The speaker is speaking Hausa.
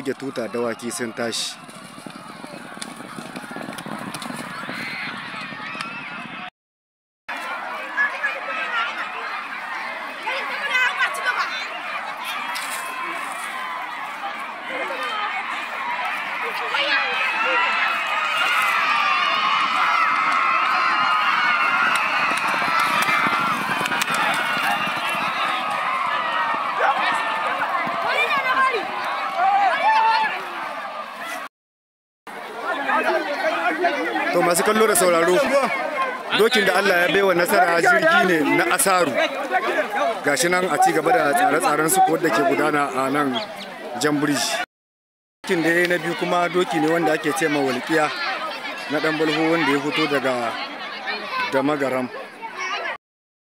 rage tuta dawaki sun tashi to masu kallo da sauraro dokin da Allah ya baiwa nasara jirgi ne na asaru gashi nan a ci gaba da tsare-tsaren su wadda ke gudana a nan jan birji dokin da ya na biyu kuma doki ne wanda ake ce ma walƙiya na dan balho wanda ya fito daga da magaram